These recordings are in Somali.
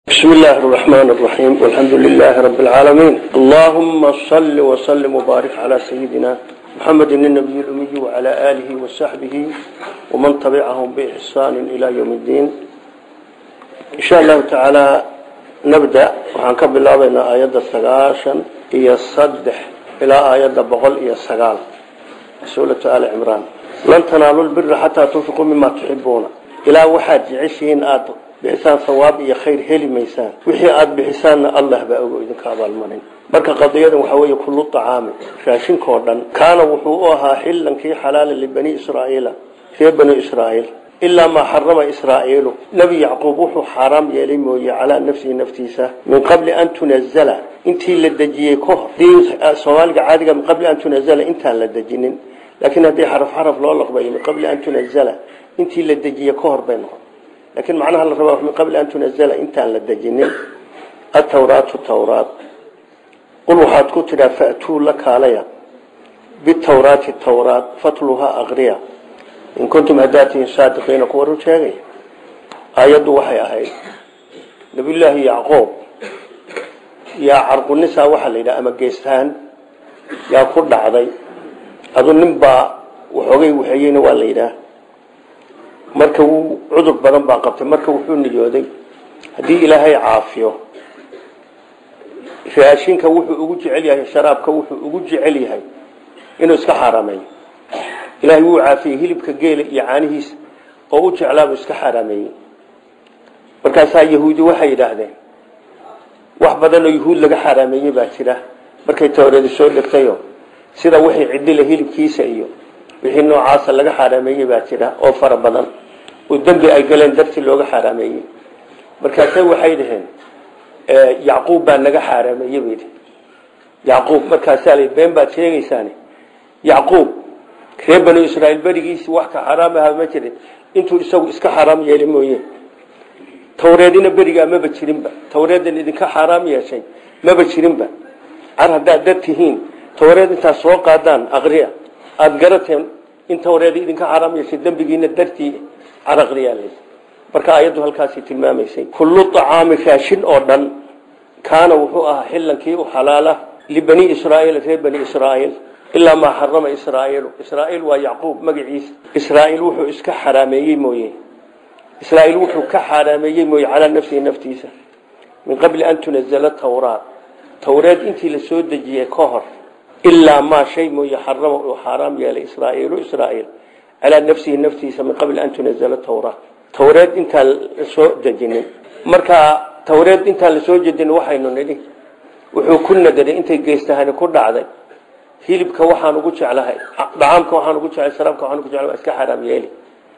بسم الله الرحمن الرحيم والحمد لله رب العالمين اللهم صل وسلم وبارك على سيدنا محمد النبي الأمي وعلى آله وصحبه ومن تبعهم بإحسان إلى يوم الدين إن شاء الله تعالى نبدأ وحنكب الله بين آيات السقاشا هي الصدح إلى آيات بغل هي السقال سورة آل عمران لن تنالوا البر حتى تنفقوا مما تحبون إلى واحد عشرين آد bixisaan sawaab iyo khayr heli maysaan wixii aada bixisaanna allah baa ogo idinka abaalmarin marka qadiyadan waxaa weeye kullu tacaami raashinkoo dhan kaana wuxuu u ahaa xillankii xalaala libani israa'iila reer bani israa'iil ilaa maa xarama israa'iilu nebi yacquub wuxuu xaaraam yeelay mooye calaa nafsihi naftiisa min qabli an tunazala intii la dejiyey ka hor soomaaliga caadiga min qabli an tunazala intaan la dejinin laakiin haddii xaraf xaraf loo laqbayo min qabli an tunazala intii la dejiyey ka hor bay noqon لكن معناها الربا من قبل أن تنزل انت على الدجنين التوراة التوراة قل وحاد كتلا فأتوا لك عليها بالتوراة التوراة فطلها أغريا إن كنتم هداتين صادقين قولوا شاقي آيات وحي أهي نبي الله يعقوب يا عرق النساء وحل إلى أما قيستان يا قرد عضي أظن نبا وحوغي وحيين والإله marka wuu cudur badan baa qabtay marka wuxuu niyooday haddii ilaahay caafiyo raashinka wuxuu ugu jecel yahay sharaabka wuxuu ugu jecel yahay inuu iska xaaraameeyo ilaahay wuu caafiyey hilibka geela iyo caanihiisa oo u jeclaabuu iska xaaraameeyey markaasaa yahuudi waxay yidhaahdeen wax badan oo yahuud laga xaaraameeyey baa jira markay tawreedi soo dhegtayo sida wixii cidila hilibkiisa iyo wixii noocaasa laga xaaraameeyey baa jira oo fara badan oo dembi ay galeen dartii looga xaaraameeyey markaase waxay dhaheen yacquub baa naga xaaraameeyey bay dhihi yacquub markaasaa la been baad sheegaysaane yacquub reer banu israa'iil berigiisi wax ka xaraam aha ma jirin intuu isagu iska xaaraam yeelay mooye tawreedina berigaa maba jirinba tawreedan idinka xaaraam yeeshay maba jirinba car haddaad dar tihiin tawreed intaad soo qaadaan aqriya aada garateen in tawreed idinka xaaraam yeeshay dembigiina dartii caraqriyaal marka ayaddu halkaasi tilmaamaysay kullu acaami raashin oo dhan kaana wuxuu ahaa xillankii u xalaala libani israa'iil reer bani israa'iil ilaa maa xarama israa'iilu israa'iil waa yacquub magaciisa israa'iil wuxuu iska xaraameeyey mooye israa'iil wuxuu ka xaraameeyey mooye calaa nafsihi naftiisa min qabli an tunazala tawraat tawreed intii la soo dejiyey ka hor ilaa maa shay mooye xarama uu xaaraam yeelay israa'iilu israa'iil calaa nafsihi naftiisa min qabli an tunazala tawraat tawreed intaan la soo dejinin markaa tawreed intaan la soo jedin waxaynu nidhi wuxuu ku nadaray intay geestahani ku dhacday hilibka waxaan ugu jeclahay dhacaamka waxaan ugu jeclay sharaabka waxaan ugu jeclay waa iska xaraam yeeli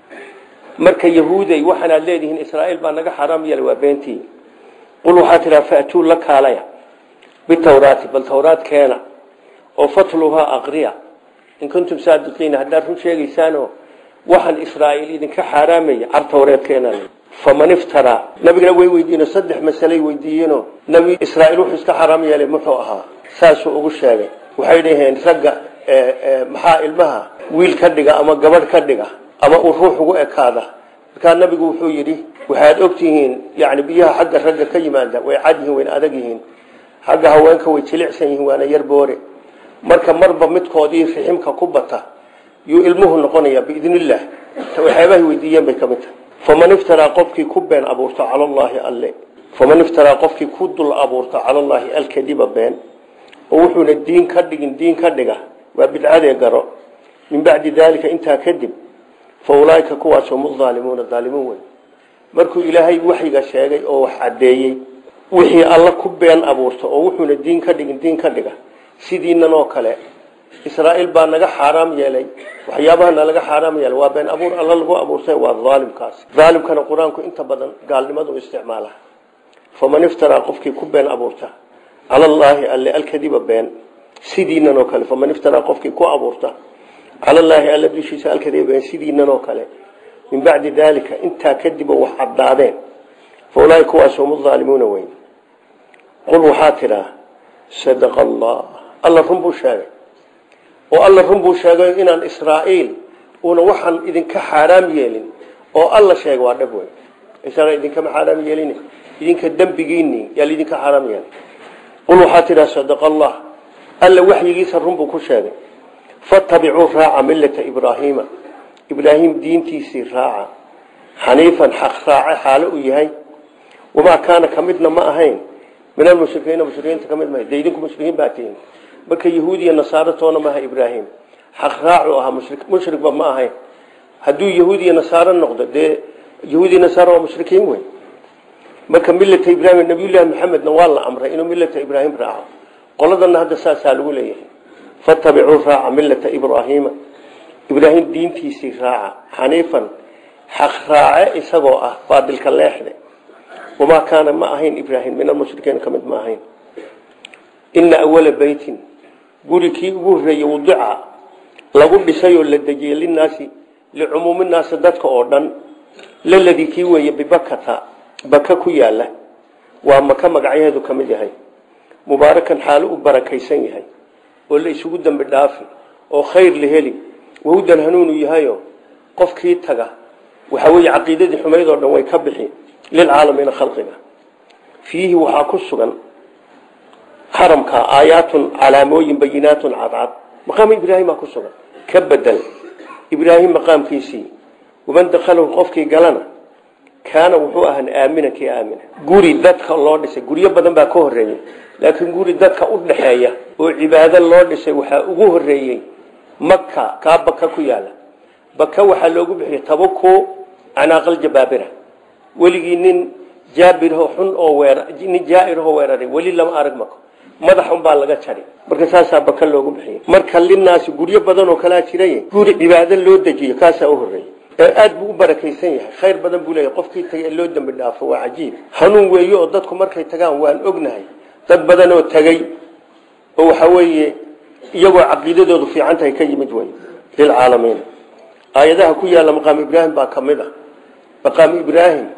marka yahuuday waxaanaad leedihiin israa'iil baa naga xaraam yeelay waa beentii qul waxaa tidhaha fa'tuu la kaalaya bitawraati bal tawraad keena oo fatluhaa aqriya in kuntum saadiqiina haddaad run sheegaysaanoo waxaan israa'iil idinka xaaraamaya car tawreedkeena faman iftaraa nabigana way weydiiyeen saddex masaley weydiiyeenoo nabi israa'iil wuxuu iska xaraam yeelay muxuu ahaa saasuu ugu sheegay waxay dhaheen ragga maxaa ilmaha wiil ka dhiga ama gabadh ka dhiga ama uu ruux ugu ekaada markaa nabigu wuxuu yidhi waxaad ogtihiin yani biyaha xagga ragga ka yimaada way cad yihiin wayna adag yihiin xagga haweenka way jilicsan yihiin waana yar boore marka marba midkoodii riximka ku bata yuu ilmuhu noqonaya biidn illah waxyaabahay weydiiyeen bay ka mid tahay faman iftaraa qofkii ku been abuurta cala allaahi alle faman iftaraa qofkii ku dul abuurta cala allaahi alkadiba been oo wuxuuna diin ka dhigin diin ka dhiga waa bidcadee garo min bacdi daalika intaa kadib fa ulaaika kuwaas hum aalimuuna aalimuun wey markuu ilaahay waxyiga sheegay oo wax caddeeyey wixii alla ku been abuurta oo wuxuuna diin ka dhigin diin ka dhiga sidiinan oo kale israa'iil baa naga xaaraam yeelay waxyaabahana laga xaaraam yeelay waa been abuur alla lagu abuurtay waa aalimkaas aalimkana qur-aanku inta badan gaalnimadu isticmaala faman iftaraa qofkii ku been abuurta cala allaahi alle alkadiba been sidiinan oo kale faman iftaraa qofkii ku abuurta cala allaahi alle dushiisa alkadiba been sidiinan oo kale min bacdi daalika intaa kadib wax caddaadeen fa ulaahi kuwaas hum aalimuuna weyn qul waxaa tidhaa sadaqa allah alla run buu sheegay oo alla run buu sheegay inaan israa'iil uuna waxaan idinka xaaraam yeelin oo alla sheegay waa dhab wey isaga idinkama xaaraam yeelin idinka dembigiinii yaa laidinka xaaraam yeelay qul waxaa tidhaha sadaqa allah alla waxyigiisa run buu ku sheegay fatabicuu raaca millata ibraahiima ibraahim diintiisii raaca xaniifan xaq raace xaalo uu yahay wamaa kaana ka midna ma ahayn min almushrikiina mushrikiinta ka mid maha dee idinku mushrikiin baa tihin marka yahuud iyo nasaaro toona maaha ibraahim xaq raacu ahaa mushrikba ma ahayn hadduu yahuud iyo nasaaro noqdo dee yahuud iyo nasaaro waa mushrikiin wey marka millata ibraahim nabiyullaahi maxamedna waa la amray inuu millata ibraahim raaco qoladana hadda saasaa lagu leeyahay fatabicuu raaca millata ibraahiima ibraahim diintiisii raaca xaniifan xaq raace isagoo ah baadilka leexde wamaa kaana ma ahayn ibraahim min almushrikiina ka mid ma ahayn ina awala beytin guri kii ugu horreeyey wadica lagu dhisay oo la dejiyey linaasi licumuumi naasi dadka oo dhan laladii kii weeye bibakata baka ku yaala waa maka magacyaheedu ka mid yahay mubaarakan xaalo u barakaysan yahay oo la isugu dambi dhaafi oo khayr la heli wahudan hanuunu yahayo qofkii taga waxa weeye caqiidadii xumayd oo dhan way ka bixi lilcaalamiina khalqiga fiihi waxaa ku sugan xaramka aayaatun calaamooyin bayinaatun cadcad maqaam ibraahima ku sugan ka bedel ibraahim maqaamkiisii waman dakhalahu qofkii galana kaana wuxuu ahaan aamina kii aamina guri dadka loo dhisay guryo badan baa ka horeeyey laakiin guri dadka u dhaxeeya oo cibaado loo dhisay waxaa ugu horeeyey maka kaa baka ku yaala baka waxaa loogu bixiyay tabaku canaaqal jabaabira weligii nin jaabirho xun oo weer nin jaairho weeraray weli lama arag mako madax un baa laga jari marka saasaa baka loogu bixiyay marka linaasi guryo badan oo kalaa jiray guri cibaado loo dejiyo kaasaa u horeeyey aad buu u barakaysan yahay khayr badan buu leeyahay qofkii tagay ee loo dambi dhaafo waa cajiib hanuun weeye oo dadku markay tagaan waan ognahay dad badan oo tagay oo waxa weeye iyagoo caqiidadoodu fiican tahay ka yimid wey lilcaalamiin aayadaha ku yaalla maqaam ibraahim baa ka mid a maqaam ibraahim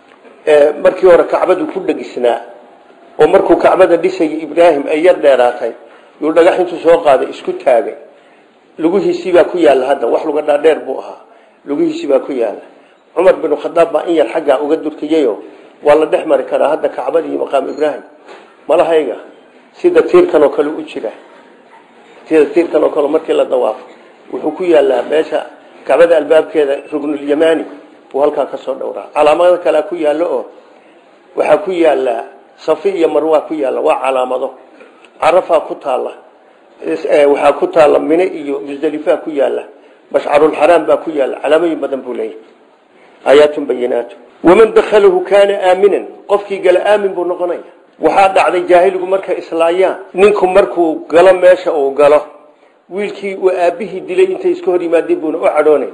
markii hore kacbadu ku dhegisnaa oo markuu kacbada dhisayay ibraahim ay yar dheeraatay yuu dhagax intuu soo qaaday isku taagay lugihiisii baa ku yaalla hadda wax luga dhaadheer buu ahaa lugihiisii baa ku yaalla cumar binu khadaab baa in yar xaggaa uga durkiyayo waa la dhex mari karaa hadda kacbada iyo maqaam ibraahim malahayga sida tiirkan oo kale u jira sida tiirkan oo kale markii la dawaafo wuxuu ku yaallaa meesha kacbada albaabkeeda rugnulyamani buu halkaa ka soo dhowraa calaamado kalea ku yaallo oo waxaa ku yaallaa safi iyo marwaa ku yaalla waa calaamado carafaa ku taalla waxaa ku taalla mine iyo musdelifaa ku yaalla mashcarulxaraam baa ku yaalla calaamooyin badan buu leeyahay aayaatun bayinaatu waman dakhalahu kaana aaminan qofkii gala aamin buu noqonaya waxaa dhacday jaahiligu markay islaayaan ninku markuu galo meesha uu galo wiilkii uu aabihii dilay intay iska hor yimaadeen buuna u cadhoonayn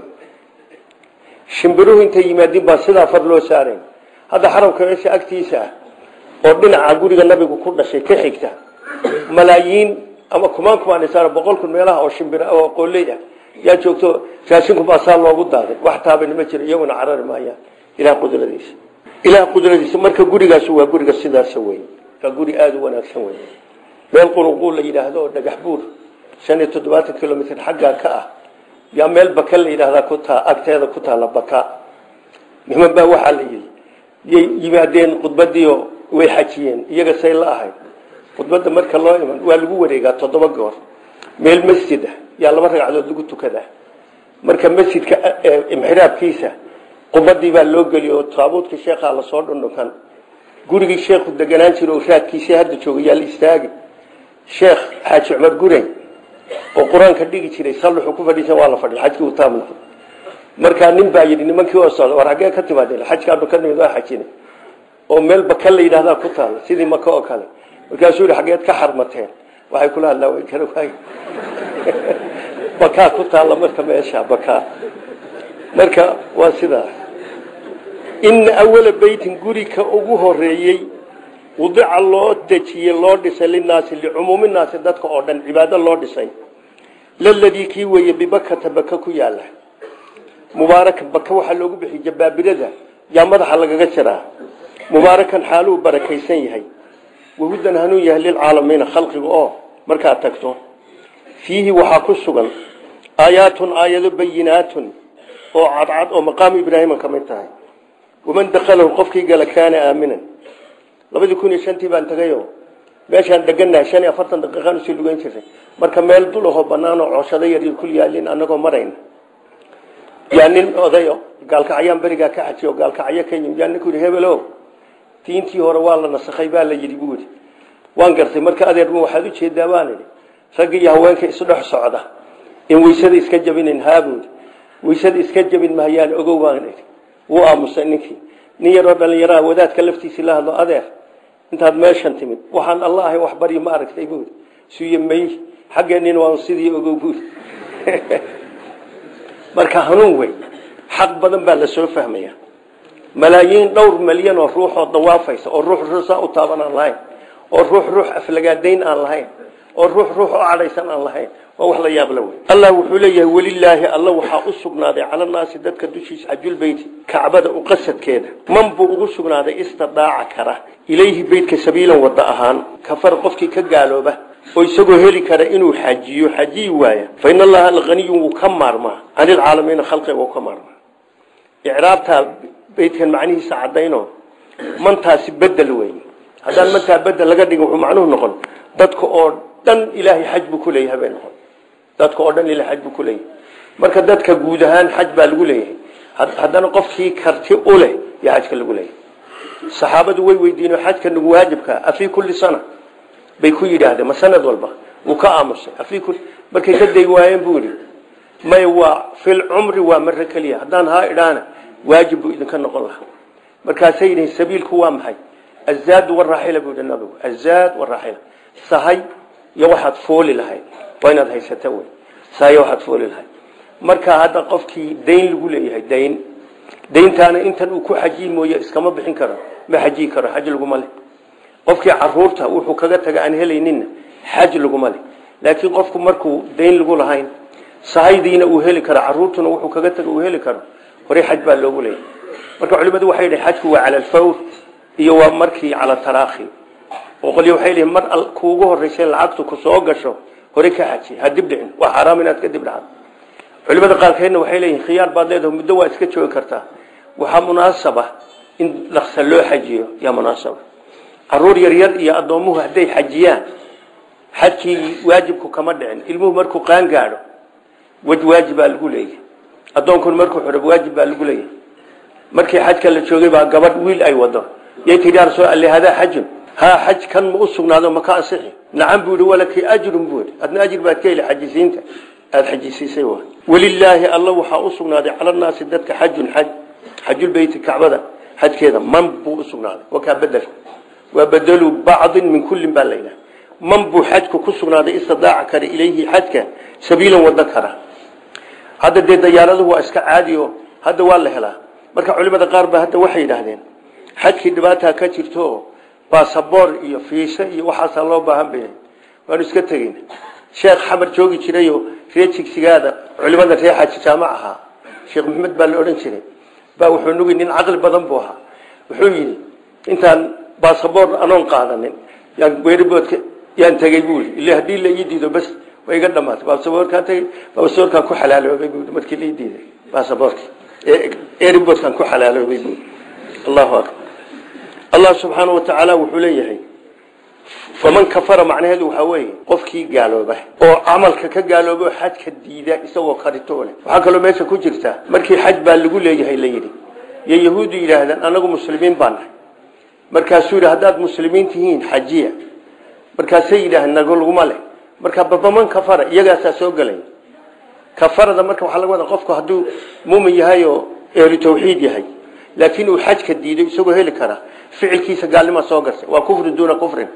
shimbiruhu intay yimaadeen baa sidaa far loo saarayn hadda xaramka meesha agtiisa ah oo dhinaca guriga nabigu ku dhashay ka xigta malaayiin ama kumaan kumaan saar boqol kun meelaha oo shimbir oo qooley ah yaa joogto raashinku baa saa loogu daaday wax taabani ma jiro iyaguna carari maayaan ilaah qudradiisa ilaah qudradiisa marka gurigaas waa guriga sidaas wey waa guri aada u wanaagsan wey meel qulunquul la yidhaahdo oo dhagax buur shan iyo toddobaatan kilomitr xaggaa ka ah yaa meel baka la yidhaahdaa ku taa agteeda ku taalla baka niman baa waxaa la yidhi yay yimaadeen khudbadiio way xajiyeen iyaga say la ahayd khudbadda marka loo iman waa lagu wareegaa toddoba goor meel masjid ah yaa laba ragcadood lagu tukadaa marka masjidka imxiraabkiisa qubadii baa loo geliy oo taabuudka sheekhaa lasoo dhundhunkan gurigii sheekhu deganaan jira oo raadkiisii hadda jooga yaa la istaagi sheekh xaaji cumar gurey oo qur-aanka dhigi jiray salluxu ku fadhiisan waa la fadhiy xajkii uu taam noqday markaa nin baa yidhi nimankii oo socda war xaggee ka timaadeen xajkaanu ka nimid waa xajinay oo meel baka la yidhahdaa ku taalla sidii maka oo kale markaasuu yidhi xaggeed ka xarmateen waxay kula hadlaa way kala waay bakaa ku taalla marka meesha bakaa marka waa sidaa ina awala beytin gurika ugu horeeyey wadica loo dejiyey loo dhisay linaasi licumuumi naasi dadka oo dhan cibaado loo dhisay laladii kii weeye bibakata baka ku yaala mubaarakan baka waxaa loogu bixiyey jabaabirada yaa madaxa lagaga jiraa mubaarakan xaaluu barakaysan yahay wahudan hanuun yahay lilcaalamiina khalqiga oo markaad tagto fiihi waxaa ku sugan aayaatun aayado bayinaatun oo cadcad oo maqaamu ibraahima ka mid tahay waman dakhalahu qofkii gala kaana aaminan labadii kun iyo shantii baan tagayo meeshaan degannahay shan iyo afartan daqiiqaan usii lugeyn jiray marka meel dul ahoo banaan oo cooshado yar kul yaalin anagoo marayna yaa nin odayo gaalkacyaan berigaa ka xajiyo gaalkacyo ka yimid yaa ninku yidhi hebelo diintii hore waa la nasakhay baa la yidhi buu yidhi waan gartay marka adeerma waxaad ujeedaa baan idhi ragga iyo haweenka isdhex socda in weysada iska jabinayn haabuudi weysada iska jabin mahayaan ogow baan idhi wuu aamusay ninkii nin yaroo dhallinyaraha wadaadka laftiisii la hadlo adeer intaad meeshan timid waxaan alla ahay wax baryo ma aragtay buudi suuye may xaggeennin waan sidii ogow buudi marka hanuun wey xaq badan baa la soo fahmaya malaayiin dhowr malyan oo ruuxoo dawaafaysa oo ruux ruusaa u taaban aan lahayn oo ruux ruux aflagaadayn aan lahayn oo ruux ruux oo cadhaysan aan lahayn waa wax la yaabla wey allah wuxuu leeyahay welilaahi alla waxaa u sugnaaday calanaasi dadka dushiisa xajulbeyti kacbada u qasadkeeda man buu ugu sugnaaday istidaaca kara ilayhi beytka sabiilan wada ahaan kafar qofkii ka gaalooba oo isagoo heli kara inuu xajiyo xajiyi waaya fa in allaha alhaniyun wuu ka maarmaa can ilcaalamiina khalqiga wuu ka maarmaa icraabtaa beytkan macnihiisa cadayno mantaasi bedel wey haddaan mantaa bedel laga dhigin wuxuu macnuhu noqon dadka oo dhan ilaahay xaj buu ku leeyahay bay noqon dadka oo dhan ilahay xaj buu ku leeyahay marka dadka guud ahaan xaj baa lagu leeyahay haddana qofkii karti u leh yaa xajka lagu leeyahay saxaabadu way weydiinoo xajka nagu waajibka afii kulli sana bay ku yidhaahdeen ma sanad walba wuu ka aamusay afii kulli markay ka day waayeen buu yidhi may waa fil cumri waa mare keliya haddaan haa idhaana waajib buu idinka noqon lahaa markaasay yidhihin sabiilku waa maxay azaad waraaxila buu yidhi nabigu azaad waraaxila sahay iyo waxaad fooli lahayd waa inaad haysata wey sahay iyo waxaad fooli lahayd marka hadda qofkii dayn lagu leeyahay dayn dayntaana intan uu ku xajiyi mooye iskama bixin karo ma xajiyi karo xaj laguma leh qofkii caruurta wuxuu kaga taga aan helayninna xaj laguma leh laakiin qofku markuu dayn lagu lahayn sahaydiina uu heli karo caruurtuna wuxuu kaga taga uu heli karo horey xaj baa loogu leeyahay marka culimadu waxay yidhi xajku waa cala alfawr iyo waa markii cala taraakhi oo qolyo waxay leeyihin mar kuugu horreysay lacagtu ku soo gasho hore ka xaji ha dib dhicin waa xaraam inaad ka dib dhacdo culimada qaarkeedna waxay leeyihin khiyaar baad leedahay muddo waa iska joogi kartaa waxaa munaasaba in dhaqsa loo xajiyo yaa munaasaba caruur yaryar iyo addoomuhu hadday xajiyaan xajkii waajibku kama dhicin ilmuhu markuu qaan gaadho wej waajib baa lagu leeyahay addoonkuna markuu xidho waajib baa lagu leeyahay markii xajka la joogay baa gabadh wiil ay wado yay tidhi yaa rasuul alle hadaa xajun haa xaj kan ma u sugnaado ma ka ansixi nacam buu yihi walakii ajrun buu yihi adna ajir baad ka heli xajisiinta aada xajisiisay wa walilaahi alla waxaa u sugnaaday cala naasi dadka xajun xaj xajulbeyti kacbada xajkeeda man buu u sugnaaday wakaa bedel waa bedelu bacdin min kullin baa layidhaha man buu xajku ku sugnaaday istidaaca kara ilayhi xajka sabiilan wada kara hadda dee dayaaraduhu waa iska caadi o hadda waa la helaa marka culimada qaar ba hadda waxay yidhaahdeen xajkii dhibaataa ka jirto basaboor iyo fiisa iyo waxaasaa loo baahan bayahay waanu iska tegeyn sheekh xamar joogi jirayo ree jigsigaada culimada ree xaji jaamac ahaa sheekh maxamed baa la odhan jiray baa wuxuu nugi nin caqli badan buu ahaa wuxuu yidhi intaan basaboor anoon qaadanin yaan weeriboodka yaan tegey buu yidhi ille haddii la ii diido bas way iga dhamaatay basaboorkaan tegey basaboorkaan ku xalaaloobay buu markii la ii diiday basaboorkii eriboodkaan ku xalaaloobay buu allahu akbar allah subxaana wa tacaala wuxuu leeyahay faman kafara macnaheedu waxaa weeye qofkii gaalooba oo camalka ka gaalooba oo xajka diida isagoo karito leh waxaa kaloo meesha ku jirta markii xaj baa lagu leeyahay la yidhi iyo yahuuddu yidhaahdaan anagu muslimiin baa nahay markaasuu yidhi haddaad muslimiin tihiin xajiya markaasay yidhaaheen nago laguma leh marka babaman kafara iyagaasaa soo gelay kafarada marka waxaa laga wadaa qofku hadduu muumin yahay oo ehlu tawxiid yahay laakiin uu xajka diido isagoo heli kara ficilkiisa gaalnima soo gashay waa kufri duuna kufrin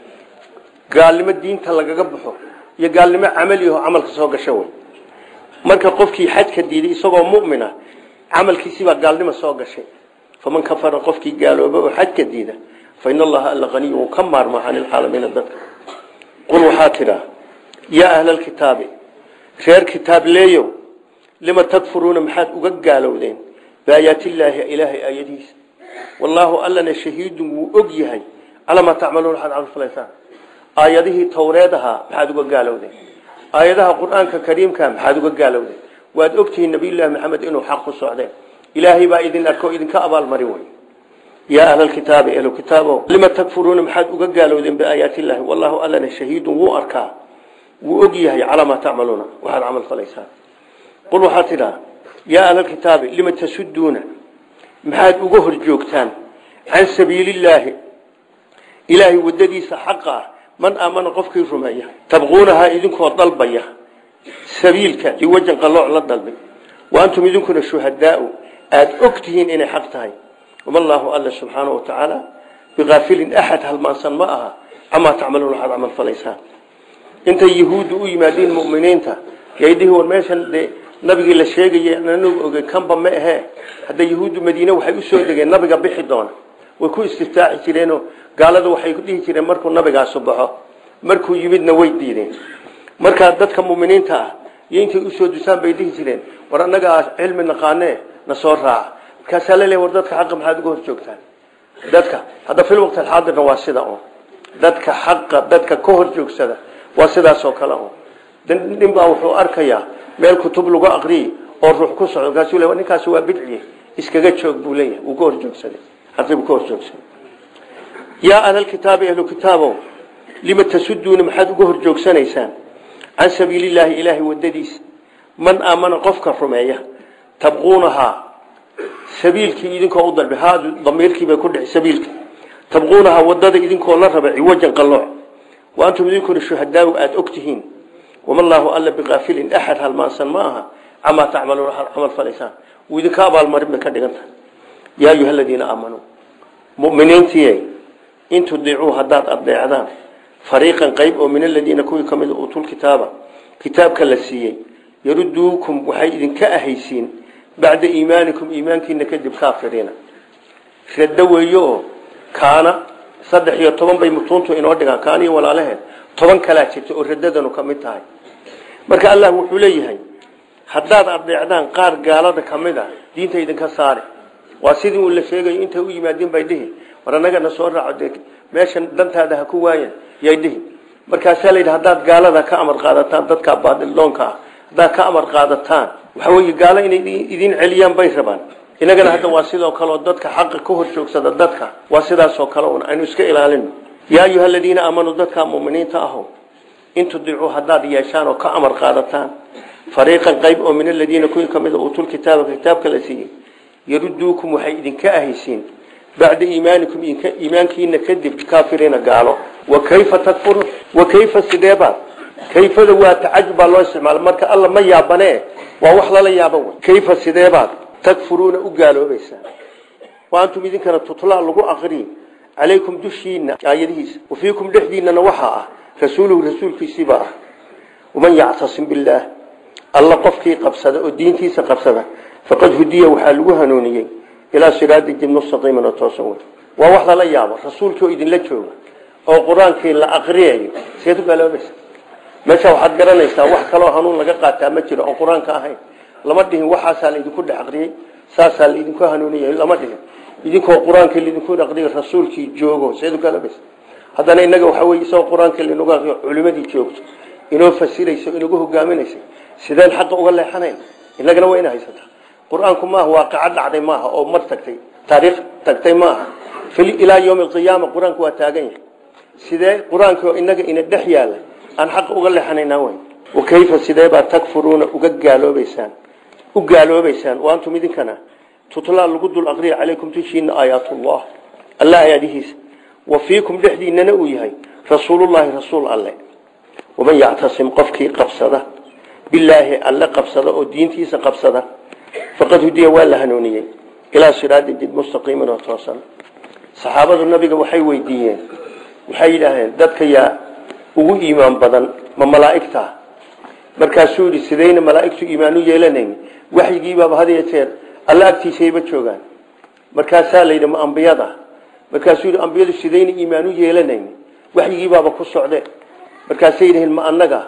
gaalnimo diinta lagaga baxo iyo gaalnimo camaliho camalka soo gasha wey marka qofkii xajka diiday isagoo mumina camalkiisibaa gaalnimo soo gashay faman kafara qofkii gaalooba oo xajka diida fa in allaha alla haniy uu ka maarmo can ilcaalamiina dadka qul waxaa tidhaa yaa ahla alkitaabi reer kitaab leeyow lima takfuruuna maxaad uga gaalowdeen biaayaati illaahi ilaahay aayadihiisa wallaahu allana shahiidun wuu og yahay calaa maa tacmaluun waxaad camalfalaysaan aayadihii towreed ahaa maxaad uga gaalowdeen aayadaha qur-aanka kariimka maxaad uga gaalowdeen waad ogtihiin nabiyullaahi maxamed inuu xaq ku socdeen ilaahay baa idin arko idinka abaalmarin wey yaa ahlalkitaabi ehlu kitaabo lima takfuruuna maxaad uga gaalowdeen biaayaati illaahi wallahu allana shahiidun wuu arkaa wuu og yahay calaa maa tacmaluuna waxaad camal falaysaan qul waxaa tidhaa yaa ahlalkitaabi lima tasuduuna maxaad uga hor joogtaan can sabiilillaahi ilaahay wadadiisa xaqa ah man aamana qofkii rumeeya tabquunahaa idinkoo dalbaya sabiilka liwajan qalooc la dalbay wa antum idinkuna shuhadaau aada og tihiin inay xaq tahay wama allaahu alla subxaana wa tacaala biaafilin axad halmaansan ma aha camaa tacmaluun waxaad camal falaysaan intay yahuuddu u yimaadeen muminiinta yaydhihi war meeshan dee nabigii la sheegayay anagu ogey kanba ma ahee hadda yahuuddu madiine waxay usoo degeen nabiga bixi doona way ku istiftaaxi jireenoo gaalada waxay dhihi jireen markuu nabigaasu baxo markuu yimidna way diideen markaa dadka muminiinta ah iyo intay usoo dusaan bay dhihi jireen war annagaa cilmi naqaanee na soo raaca markaasaa laleeya war dadka xaqa maxaad uga hor joogtaan dadka hadda fil waqti alxaadirna waa sida un dadka xaqa dadka ka hor joogsada waa sidaasoo kale un nin baa wuxuu arkayaa meel kutub lagu aqriyi oo ruux ku socdo markaasuu le ninkaasi waa bidciye iskaga joog buu leeyahay wuu ka hor joogsaday xaqii buu ka hor joogsaday yaa ahlalkitaabi ahlu kitaabo lima tasuduuna maxaad uga hor joogsanaysaan can sabiilillaahi ilaahay wadadiisa man aamana qofka rumeeya tabquunahaa sabiilkii idinkoo u dalba haadu damiirkiibay ku dhici sabiilka tabquunahaa wadada idinkoo la raba ciwajan qalooc wa antum idinkuna shuhadaagu aada og tihiin wama allaahu alla biqaafilin axad halmaansan ma aha camaa tacmaluun waxaad camal falaysaan wuu idinka abaalmarin bay ka dhigan tahay yaa ayuha aladiina aamanuu muminiintiiy in tudiicuu haddaad adeecdaan fariiqan qayb oo min aladiina kuwii ka mida uutulkitaaba kitaabka la siiyey yaruduukum waxay idinka ahaysiin bacda iimaanikum iimaankiina kadib kaafiriina raddo weeyo oo kaana saddex iyo toban bay mutuuntu inoo dhigaan kaaniyo walaalaheed toban kalaa jirta oo radadanu ka mid tahay marka allah wuxuu leeyahay haddaad adeecdaan qaar gaalada ka mid a diinta idinka saari waa sidii uu la sheegayo intay u yimaadeen bay dhihi war annagana soo raaco dee meeshan dantaada ha ku waayan yay dhihi markaasaa la yidhi haddaad gaalada ka amar qaadataan dadka baadildoonka ah haddaad ka amar qaadataan waxa weeye gaalo inay idin celiyaan bay rabaan inagana hadda waa sidoo kaleoo dadka xaqa ka hor joogsada dadka waa sidaasoo kale un aynu iska ilaalino yaa ayuha aladiina aamanuu dadka muminiinta aho in tudiicuu haddaad yeeshaan oo ka amar qaadataan fariiqan qayb oo min aladiina kuwii ka mida uutul kitaaba kitaabka la siiyey yaruduukum waxay idinka ahaysiin bacda iimaanikum iimaankiina kadib kaafiriina gaalo wa kayfa takfuruun wa kayfa sideebaad kayfada waa tacajub baa loo isticmaala marka alla ma yaabane waa wax lala yaaba wey kayfa sideebaad takfuruuna u gaaloobaysaan wa antum idinkana tutlaa lagu aqri calaykum dushiina aayadihiisa wa fiikum dhexdiinana waxaa ah rasuuluhu rasuulkiisiibaa ah waman yactasim billaah alla qofkii qabsada oo diintiisa qabsada faqad hudiya waxaa lagu hanuuniyey ilaa siraadi jib mustaqiiman oo toosan wey waa wax lala yaabo rasuulkii oo idinla jooga oo qur-aankii la aqriyayo seed u gaaloobaysa meesha waxaad garanaysaa wax kaloo hanuun laga qaataa ma jiro oo qur-aanka ahayn lama dhihin waxaasaa laydinku dhex aqriyey saasaa laydinku hanuuniyay lama dhihin idinkoo qur-aankii laydinku aqriyay rasuulkii joogo seed u gaaloobaysa haddana inaga waxaa weye isagoo qur-aankii laynagu aqriyo culimadii joogto inoo fasirayso inagu hogaaminaysa sideen xaqa uga leexanayn inagana waa ina haysataa qur-aanku maaha waaqaca dhacday maaha oo mar tagtay taariikh tagtay maaha ilaa yowmi alqiyaama qur-aanku waa taagan yahay sidee qur-aankii oo inaga ina dhex yaala aan xaqa uga leexanaynaa way wa kayfa sideebaa takfuruuna uga gaaloobaysaan u gaaloobaysaan wa antum idinkana tutlaa lagu dul aqriya calaykum dushiina aayaatullah alla aayaadihiisa wa fiikum dhexdiinana uu yahay rasuulullaahi rasuul alle waman yactasim qofkii qabsada bilaahi alle qabsada oo diintiisa qabsada faqad hudiya waa la hanuuniyey ilaa siraadi jid mustaqiiman oo toosan saxaabadu nabiga waxay weydiiyeen waxay yidhaahdeen dadka yaa ugu iimaan badan ma malaa'igta markaasuu yidhi sidayna malaa'igtu iimaan u yeelanayn waxyigiibaaba had iyo jeer alla agtiisayba joogaan markaasaa la yidhi ma ambiyada markaasuu yidhi ambiyadu sidayna iimaan u yeelanayn waxyigiibaaba ku socde markaasay yidhaheen ma annaga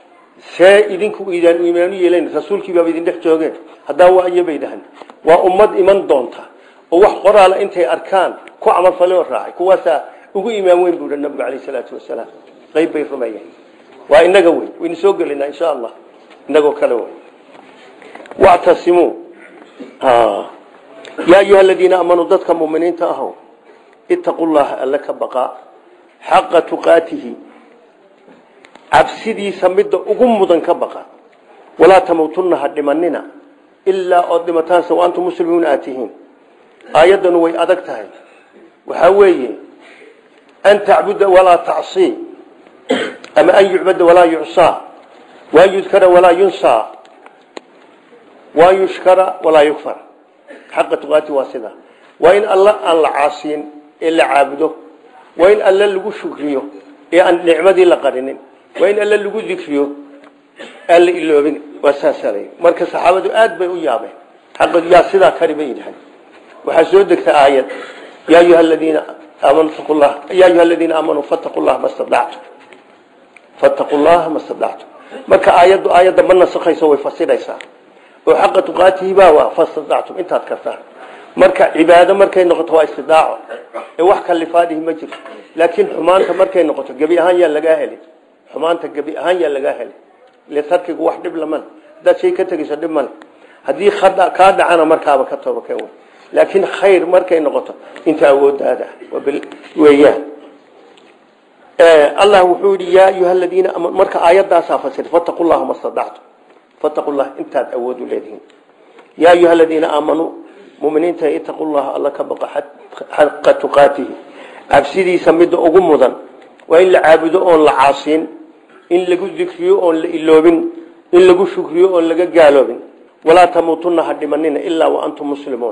see idinku idaan iimaan u yeelayn rasuulkiibaaba idin dhex joogeen haddaa waa iyo bay dhahan waa ummad iman doonta oo wax qoraala intay arkaan ku camalfale oo raacay kuwaasaa ugu imaan weyn buu nabigu calayh salaatu wasalaam qayb bay rumeeyeen waa inaga weyn waynu soo gelinaa insha allah inagoo kale wey wactasimuu yaa ayuha aladiina aamanuu dadka muminiinta aho ittaqu llaha alla ka baqaa xaqa tuqaatihi cabsidiisa midda ugu mudan ka baqa walaa tamuutunna ha dhimanina ilaa ood dhimataanse wa antum muslimuuna aad tihiin aayaddanu way adag tahay waxaa weeye an tacbuda walaa tacsii ama an yucbada walaa yucsaa waan yudkara walaa yunsaa waan yushkara walaa yukfar xaqa tuqaati waa sidaa waa in alla aan la caasiyin ee la caabudo waa in alla lagu shukriyo ee aan nicmadii la qarinin waa in alla lagu dikriyo aan la iloobin waa saasalay marka saxaabadu aad bay u yaabeen xaqa yaa sidaa kari bay yidhahan waxaa soo degta aayad yaa ayuha aladiina aamanu taqu llah yaa ayuha aladiina aamanuu fattaqu llaha ma stadactum fattaqu llaha ma stadactum marka aayaddu aayadda ma nasakhayso way fasiraysaa oo xaqa tuqaatihi baa waa fastadactum intaad kartaan marka cibaado markay noqoto waa istidaaco ee wax kalifaadihi ma jirto laakiin xumaanta markay noqoto gebi ahaan yaa lagaa helay xumaanta gebi ahaan yaa lagaa helay ile tarkigu wax dhib lamale haddaad shay ka tegeyso dhib male haddii kaa dhacana markaaba ka tooba ka wey laakiin khayr markay noqoto inta awoodaada weeyaan allah wuxuu yidhi yaa ayuha aladiina marka aayadaasaa fasir fataqu llaha ma stadactum fataqu llah intaad awood u leedihiin yaa ayuha aladiina aamanuu muminiinta itaqu llaha alla ka baqa xaqa tuqaatihi cabsidiisa midda ugu mudan waa in la caabudo oon la caasiin in lagu dikriyo oon la iloobin in lagu shukriyo oon laga gaaloobin walaa tamuutunna ha dhimanina ilaa wa antum muslimuun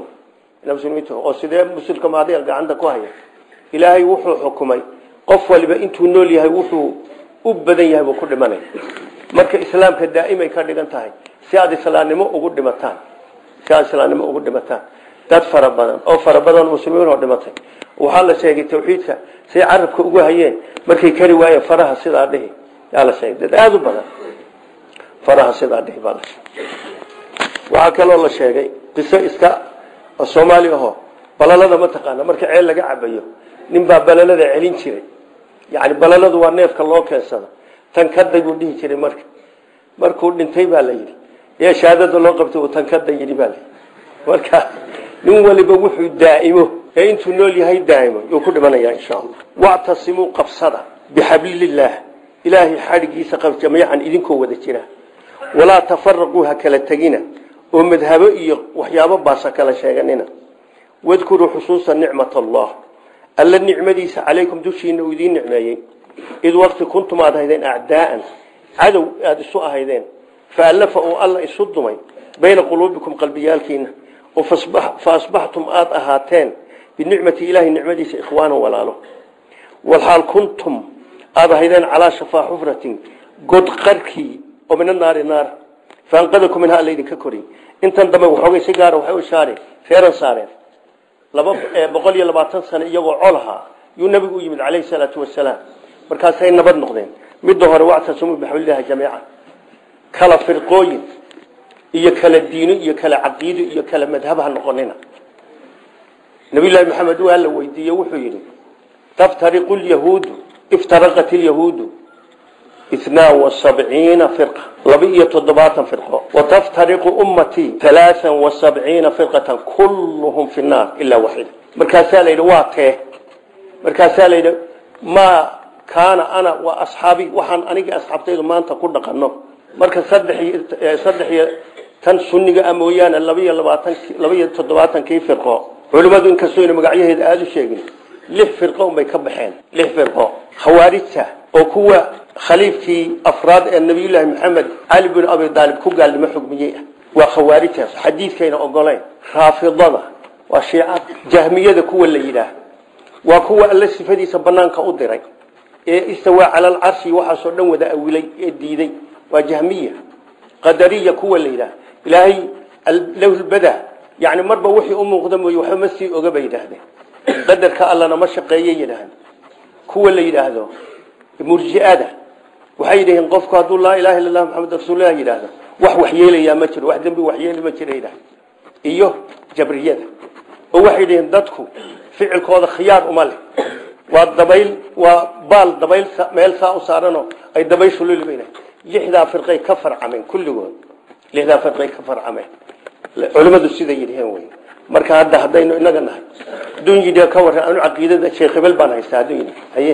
oo sidee muslimka maadiga gacanta ku haya ilaahay wuxuu xukumay qof waliba intuu nool yahay wuxuu u badan yahay buu ku dhimanay marka islaamka daa'imay ka dhigan tahay si aad islaamnimo ugu dhimataan si aad islaamnimo ugu dhimataan dad fara badan oo fara badan muslimiin oo dhimatay waxaa la sheegay tawxiidka say carabka ugu hayeen markay kari waayeen faraha sidaa dhihi yaa la sheegay dad aada u badan faraha sidaa dhihi baa la sheegay waxaa kaloo la sheegay qiso iska soomaali aho balalada ma taqaana marka ceel laga cabayo nin baa balalada celin jiray yani balaladu waa neefka loo keensado tan kaday buu dhihi jiray marka markuu dhintay baa la yidhi ee shahaadada loo qabtay uu tan kada yidhi baa layidhi marka nin waliba wuxuu daa'imo ee intuu nool yahay daa'imo yuu ku dhimanayaa insha allah wactasimuu qabsada bixablillaah ilaahay xadhigiisa qab jamiican idinkoo wada jira walaa tafaraquu ha kala tegina oo madhabo iyo waxyaabo baasa kala sheeganina wadkuruu xusuusa nicmat allah alla nicmadiisa calaykum dushiina uu idiin nicmeeyey id waqti kuntum aad ahaydeen acdaa'an cadow aada isu ahaydeen faallafa uu alla isu dumay bayna quluubikum qalbiyaalkiina oo fa asbaxtum aada ahaateen binicmati ilaahi nicmadiisa ikhwaanan walaalo walxaal kuntum aada ahaydeen calaa shafaa xufratin god qarkii oo mina naari naar faanqadakum minha alla idinka koriy intan dambe waxoogay si gaara waxay u shaareen feeran saareen laba boqol iyo labaatan sano iyagoo colahaa yuu nabigu u yimid calayhi salaatu wasalaam markaasay nabad noqdeen midda hore wactasumuu bixablillahi jamiica kala firqooyin iyo kala diino iyo kala caqiido iyo kala madhab ha noqonina nabiyullaahi maxamed waa la weydiiye wuxuu yidhi taftariqu lyahuudu iftaraqat ilyahuudu اثنان وسبعين فرقة لبئية تضباطا فرقة وتفترق أمتي ثلاثا وسبعين فرقة كلهم في النار إلا واحد مركاسا ليلة واته مركاسا ليلة ما كان أنا وأصحابي وحن أنيق أصحابتي ما أنت كنا قنو مركز صدحي صدحي تن سنة أمويانا لبئية لبئية تضباطا كيف فرقة علماء إن كسوين مقعيه هذا الشيء ليه فرقة وما يكبحين ليه فرقة خوارجته وكوا khaliifkii afraad ee nabiyullaahi maxamed cali bin abi daalib ku gaalnimo xugmiyey ah waa khawaarijtaas xadiidkayna ogolayn raafidada waa shiicada jahmiyada kuwa la yidhaah waa kuwa alle sifadiisa banaanka u diray ee istawaa cala alcarshi waxaasoo dhan wada awilay ee diiday waa jahmiya qadariya kuwa la yidhaah ilaahay lawlbada yani marba wixii u muuqda mooye waxba ma sii oga bay yidhaahdeen qadarka allana ma shaqeeye yidhaahda kuwa la yidhaahdo murjiada waxay yidhaheen qofku hadduu laa ilaha illa allah maxamed rasuulillah yidhaahdo wax waxyeelayaa ma jiro wax dembi waxyeeli ma jira yidhahda iyo jabriyada oo waxay yidhaheen dadku ficilkooda khiyaar uma leh waa dabayl waa baal dabayl meel saa u saaranoo ay dabayshu lulibana lixdaa firqay ka farcameen kulligood lixdaa firqay ka farcameen culimmadu siday yidhaheen wey marka hadda haddaynu inaga nahay hadduu yidhi ka warran anu caqiidada sheekh hebel baan haystaa hadduu yidhi haye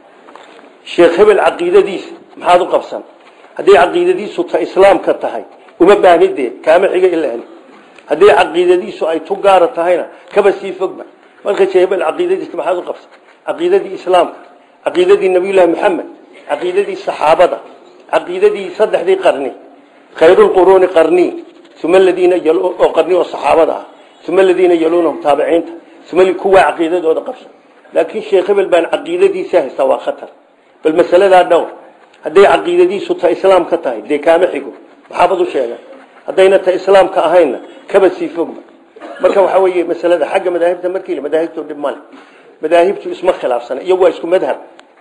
sheekh hebel caqiidadiisa maxaad u qabsan hadday caqiidadiisu ta islaamka tahay uma baahnidee kaama xiga ila heli hadday caqiidadiisu ay tu gaara tahayna kaba sii fogba marka sheekh hebel caqiidadiisa maxaad u qabsan caqiidadii islaamka caqiidadii nabiyullaahi maxamed caqiidadii saxaabada caqiidadii saddexdii qarni khayrulquruuni qarni uma aladiina oo qarni oo saxaabada ah uma aladiina yaluunahum taabiciinta uma kuwaa caqiidadooda qabsan laakiin sheekh hebel baan caqiidadiisa haystaa waa khatar bal masaladaa dhowr hadday caqiidadiisu ta islaamka tahay dee kaama xigo maxaabad u sheegan haddayna ta islaamka ahayna kaba sii fogba marka waxaa weeye masalada xagga madaahibta markii madaahibtu dhib male madaahibtu isma khilaafsana iyagu waa isku madhab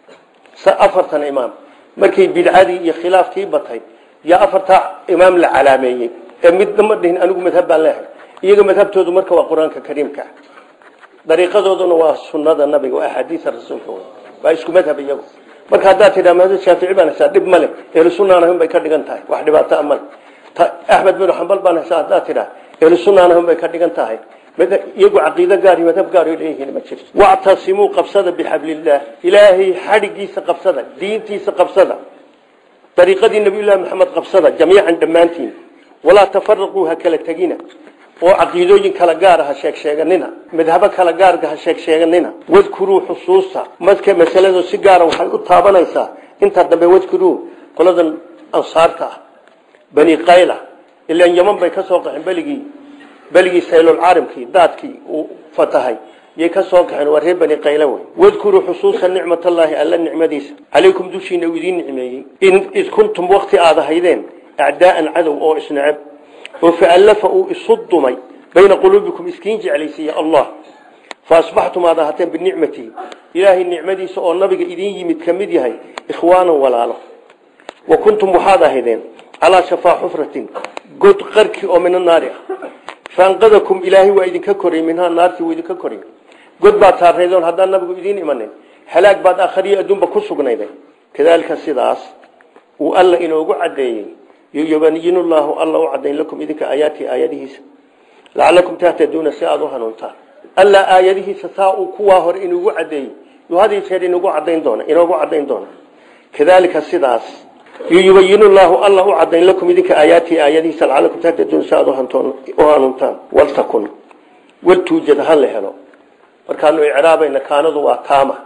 afartan imaam markay bidcadii iyo khilaafkii batay yaa afartaa imaam la calaameeyey ee midna ma dhihin anigu madhab baan leehay iyaga madhabtoodu marka waa qur-aanka kariimka dariiqadooduna waa sunnada nabiga waa axaadiisa rasuulka waa isku madhab iyagu marka haddaad tidhaa madhab shaafici baan haysaa dhib male ehlu sunnaan ahun bay ka dhigan tahay wax dhibaato male axmed bin xambal baan haysaa haddaad tidhaa ehlu sunnaan ahun bay ka dhigan tahay iyagu caqiido gaar iyo madhab gaar leeyihiin ma jirto wactasimuu qabsada bixablillaah ilaahay xadhigiisa qabsada diintiisa qabsada dariiqadii nabiyullaahi maxamed qabsada jamiican dhammaantiin walaa tafaraquu ha kala tegina oo caqiidooyin kala gaara ha sheeg sheeganina madhabo kala gaarga ha sheeg sheeganina wadkuruu xusuusta madka masaladu si gaara waxay u taabanaysaa intaa dambe wadkuruu qoladan ansaarta ah bani qayla ilaan yaman bay ka soo qaxeen beligii beligii saylulcaarimkii daadkii uu fatahay yay ka soo kaxeen waa reer bani qayla wey wadkuruu xusuusa nicmatallaahi alla nicmadiisa calaykum dushiina uu idiin nicmeeyey in id kuntum wakti aad ahaydeen acdaa'an cadow oo isneceb oo faallafa uu isu dumay bayna quluubikum iskiin jeclaysiiya allah fa asbaxtum aad ahateen binicmatihi ilaahay nicmadiisa oo nabiga idiin yimid ka mid yahay ikhwaanan walaalo wa kuntum waxaad ahaydeen calaa shafaa xufratin god qarki oo mina naari ah faanqadakum ilaahay waa idinka koray minhaa naartii wuu idinka koray god baad saarnaydoon haddaan nabigu idiin imanin halaag baad akhriyo adduunba ku sugnayday kadaalika sidaas uu alla inoogu caddeeyey yubayin llaahu alla u cadayn lakum idinka aayaatii aayadihiisa lacalakum tahtaduuna si aada u hanuuntaan alla aayadihiisa saa uu kuwaa hore inugu cadeeyey yuu had jeer inugu cadayn doona inoogu cadayn doona kadalika sidaas yubayin llaahu alla u cadayn lakum idinka aayaatii aayadihiisa lacalakum tahtaduuna si aada u hanuuntaan waltakun waltuujad ha la helo markaanu icraabayna kaanadu waa taama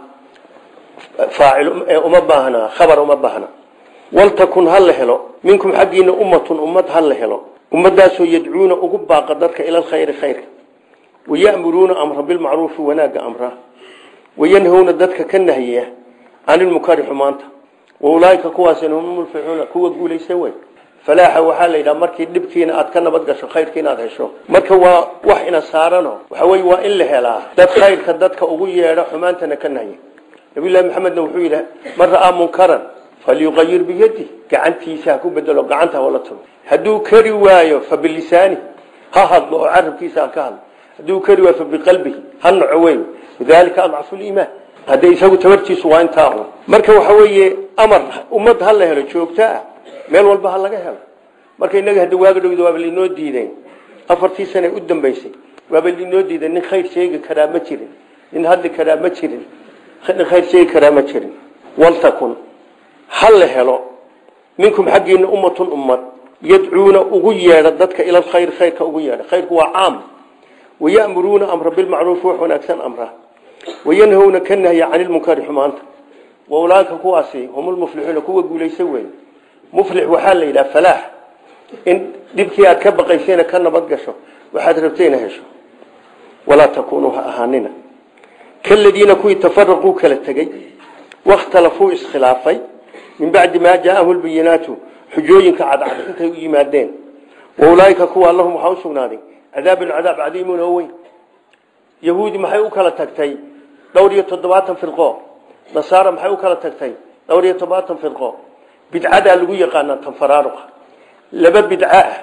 faacil uma baahna khabar uma baahna waltakun ha la helo minkum xaggiina ummatun ummad ha la helo ummadaasoo yadcuuna ugu baaqa dadka ila alkhayri khayrka wayamuruuna amra bilmacruufi wanaagga amra wayanhowna dadka ka nahyiya can ilmukari xumaanta waulaaika kuwaasina hum mulfixuuna kuwa guulaysa wey falaaxa waxaa la yidhaha markii dhibkiina aad ka nabad gasho khayrka inaad hesho marka waa wax ina saarano waxa wey waa in la helaa dad khayrka dadka ugu yeedha xumaantana ka nahya nabiylahi maxamedna wuxuu yidhi man ra'aa munkaran falyuqayir biyadi gacantiisa ha ku bedelo gacanta hawla tago hadduu kari waayo fa bilisaani ha hadlo oo carabkiisa ha ka hadlo hadduu kari waayo fa biqalbihi ha naco wey dalika adcafu liimaan hadde isagu tabartiisu waa intaa un marka waxa weeye amar ummad ha la helo joogto ah meel walba ha laga helo marka inaga hadda waaga dhowda waaba lainoo diiday afartii sane u dambaysay waaba lainoo diiday nin khayr sheegi karaa ma jirin nin hadli karaa ma jirin nin khayr sheegi karaa ma jirin waltakun ha la helo minkum xaggiina ummatun ummad yadcuuna ugu yeedha dadka ila khayr khayrka ugu yeedha khayrku waa caam wayamuruuna amra bilmacruufi wax wanaagsan amra wayanhowna ka nahya cani lmunkari xumaanta waulaaka kuwaasi hum lmuflixuuna kuwa guulaysa wey muflix waxaa la yidhaha falaax in dhibkii aad ka baqaysayna ka nabad gasho waxaad rabtayna hesho walaa takunuu ha ahaanina kaladiina kuwii tafaraquu kala tegey wakhtalafuu iskhilaafay min bacdi maa jaaahum lbayinaatu xujooyinka cadcad intay u yimaadeen waulaaika kuwa lahum waxaa usugnaaday cadaabun cadaab cadiimun oo weyn yahuudi maxay u kala tagtay dhowr iyo toddobaatan firqo nasaara maxay u kala tagtay dhowr iyo toddobaatan firqo bidcadaa lagu yaqaanaa tanfaraaruqa laba bidco ah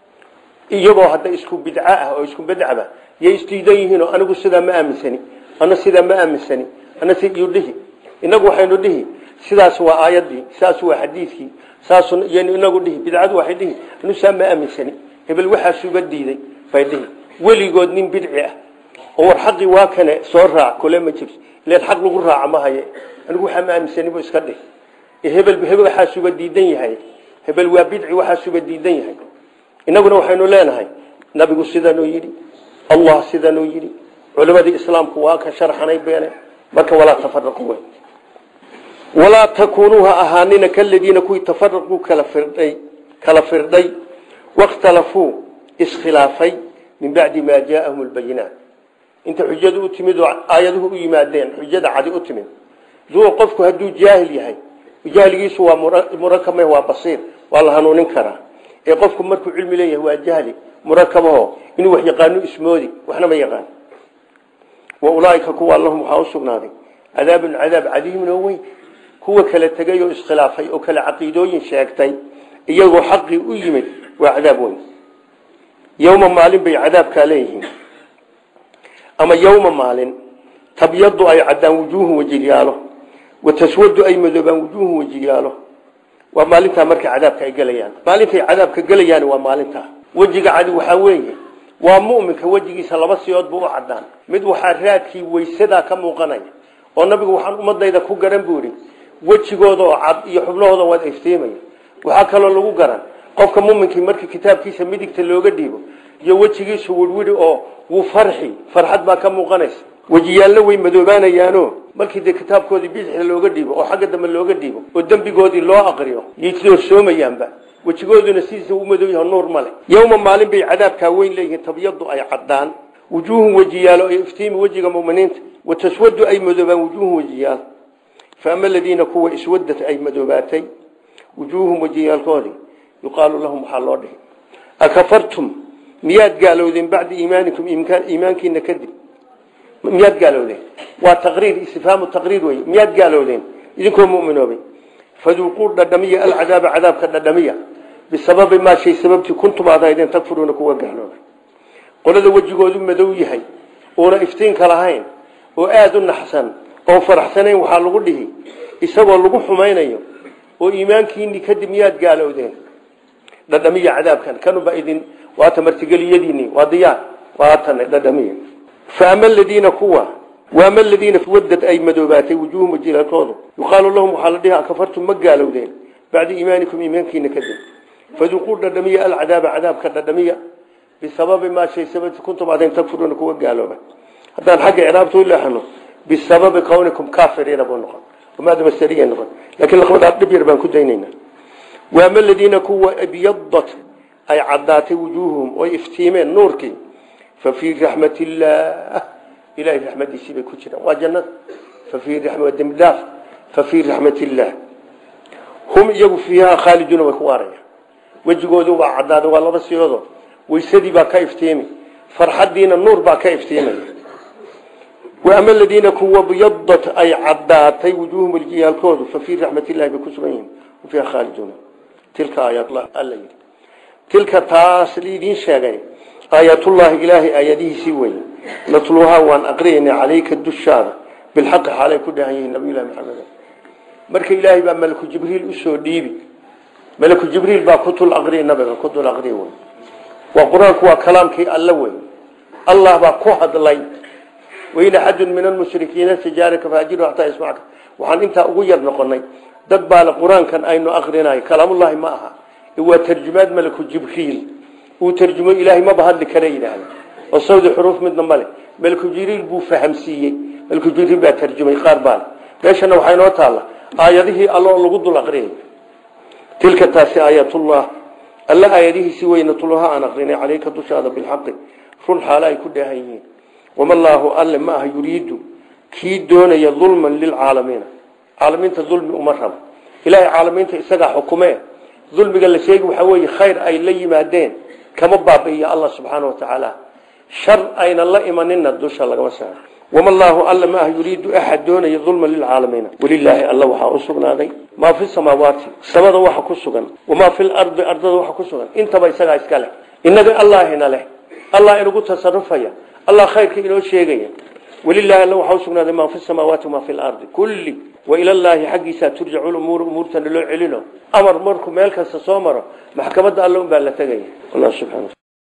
iyagoo hadda isku bidco ah oo isku badcaba yay isdiidan yihiin oo anigu sidaa ma aaminsani ana sidaa ma aaminsani ana siyu dhihi inagu waxaynu dhihi sidaas waa aayadii saas waa xadiidkii saas inagu dhihi bidcadu waxay dhihi anu saa ma aaminsani hebel waxaasuga diiday bay dhihi weligood nin bidci ah oo war xaqii waa kane soo raac kule ma jirto ileen xaq lagu raaca ma haye anigu waxaa ma aaminsani bu iska dhih hebel hebel waxaa suba diidan yahay hebel waa bidci waxaa suba diidan yahay innaguna waxaynu leenahay nabigu sidanuu yidhi allah sidanuu yidhi culimadii islaamku waa ka sharxanay beene marka walaa tafaraqu wey walaa takuunuu ha ahaanina kaladiina kuwii tafaraquu kala firdhay kala firdhay wakhtalafuu iskhilaafay min bacdi maa jaaahum lbayinaat inta xujadu u timid oo aayaduhu u yimaadeen xujada cadi u timid duu qofku hadduu jaahil yahay jahligiisu waa murakab waa basiir waa la hanuunin karaa ee qofku markuu cilmi leeyahay waa jahli murakabaho inuu wax yaqaano ismoodi waxna ma yaqaan wa ulaaika kuwa allahum waxaa u sugnaaday cadaabun cadaab cadiimun oo weyn kuwa kala tegay oo iskhilaafay oo kala caqiidooyin sheegtay iyagoo xaqii u yimid waa cadaab weyn yowma maalin bay cadaabkaa leeyihiin ama yowma maalin tabyadu ay caddaan wujuuhun wejigyaalo wataswadu ay madoobaan wujuuhun wejiyaalo waa maalintaa markay cadaabka ay gelayaan maalintay cadaabka gelayaan waa maalintaa wejiga cadi waxaa weeye waa mu'minka wejigiisa laba siyood buu u cadaan mid waxaa raadkii weysadaa ka muuqanaya oo nabigu waxaan ummadayda ku garan buu idhi wejigooda oo cad iyo xubnahooda waad iftiimaya waxaa kaloo lagu garan qofka muminkii markii kitaabkiisa midigta looga dhiibo iyo wejigiisu wirwiri oo wuu farxi farxad baa ka muuqanaysa wejiyaalna way madoobaanayaano markii dee kitaabkoodii bidixda looga dhiibo oo xagga dambe looga dhiibo oo dembigoodii loo aqriyo yay doorsoomayaanba wejigooduna sidiisa u madow yaho nuur male yowma maalin bay cadaabkaa weyn leeyihiin tabyadu ay caddaan wujuuhun wejiyaalo ay iftiimi wejiga muminiinta wataswadu ay madoobaan wujuuhun wejiyaal faama aladiina kuwa iswadad ay madoobaatay wujuuhum wejiyaalkoodii yuqaalu lahum waxaa loo dhihi akafartum miyaad gaalowdeen bacda iimaanikum iimaankiina kadib miyaad gaalowdeen waa taqriir istifhaamu taqriir wey miyaad gaalowdeen idinkoo muminoobay faduuquu dhadhamiya alcadaaba cadaabka dhadhamiya bisababi maa shay sababtii kuntum aad haydeen takfuruuna kuwa gaaloobay qolada wejigoodu madow yahay oona iftiinka lahayn oo aada u naxsan oo faraxsanayn waxaa lagu dhihi isagoo lagu xumaynayo oo iimaankiini kadib miyaad gaalowdeen dhadhamiya cadaabkan kanuba idin waata martigeliyadiini waa diyaar waatan dhadhamiya faama aladiina kuwa waama aladiina wadad ay madoobaatay wujuuhum wajilalkoodu yuqaalu lahum waxaa la dhihi akafartum ma gaalowdeen bacda iimaanikum iimaankiina kadib faduuquu dhadhamiya alcadaaba cadaabka dhadhamiya bisababi maa shay sababti kuntum aden takfuruuna kuwa gaalooba haddaan xagga ciraabta u leexano bisababi kawnikum kaafiriina buu noqon umaada masariya noqon laakiin laqabadhaa dhib yar baan ku daynayna waama aladiina kuwa abyadat ay caddaatay wujuuhum oy iftiimeen nuurkii fa fii raxmat illaah ilahay raxmadiisii bay ku jiraan waa jannada fa fii dembi dhaaf fa fii raxmat illaah hum iyagu fiihaa khaaliduuna way ku waarayaan wejigoodu waa caddaaday waa laba siyoodo weysadii baa ka iftiimi farxaddiina nuur baa ka iftiimaya waama aladiina kuwa byadat ay caddaatay wujuuhum waljiyaalkoodu fa fii raxmat illahi bay ku sugan yihiin fiiha khaaliduuna tilka aayaatullah alla yidhi tilka taas liidiin sheegay aayatullaahi ilaahay aayadihiisii weye natluhaa waan aqriyaynaa calayka dushaada bilxaqi xaalay ku dhahan yihiin nabiyullahi maxamed marka ilaahay baa malaku jibriil usoo dhiibi malaku jibriil baa kutul aqriya nabiga kutul aqriya wey waa qur-aanku waa kalaamkii alla wey allah baa ku hadlay wain axadun min almushrikiina tijaaraka faajiru xataa yasmacka waxaan intaa ugu yar noqonay dad baale qur-aankan aynu akrinayo kalaamullahi ma aha waa tarjumaad malaku jibriil uu tarjumo ilaahay maba hadli kara yidhaahda oo sawdi xuruuf midna male malaku jibriil buu fahamsiiyey malaku jibriil baa tarjumay qaar baale meeshana waxaa inoo taalla aayadihii alloo lagu dul aqriyay tilka taasi aayatullah alla aayadihiisii weynatulaha aan aqrinay caleyka dushaada bilxaqi run xaalo ay ku dheehan yihiin wama allaahu alle ma aha yuriidu kii doonaya dulman lilcaalamiina caalamiinta dulmi uma rabo ilaahay caalamiinta isagaa xukumee dulmiga la sheegi waxaa weeye khayr ay la yimaadeen kama baabi'iyo allah subxaana wa tacaala shar aynan la imanina dusha lagama saaro wama allaahu alle ma aha yuriidu axad doonaya dulman lilcaalamiina walilaahi alla waxaa u sugnaaday maa fi samaawaati samada waxa ku sugan wamaa fi lardi ardada waxa ku sugan intaba isagaa iska leh innaga allaahina leh allah inagu tasarufaya allah khayrka inoo sheegaya walilaahi alla waxaa u sugnaaday maa fi samaawaati wamaa fi lardi kulli wa ilallaahi xaggiisaa turjacu lumuuru umuurtana loo celino amar markuu meel kasta soo maro maxkamadda alla un baa la tegaya allah subxana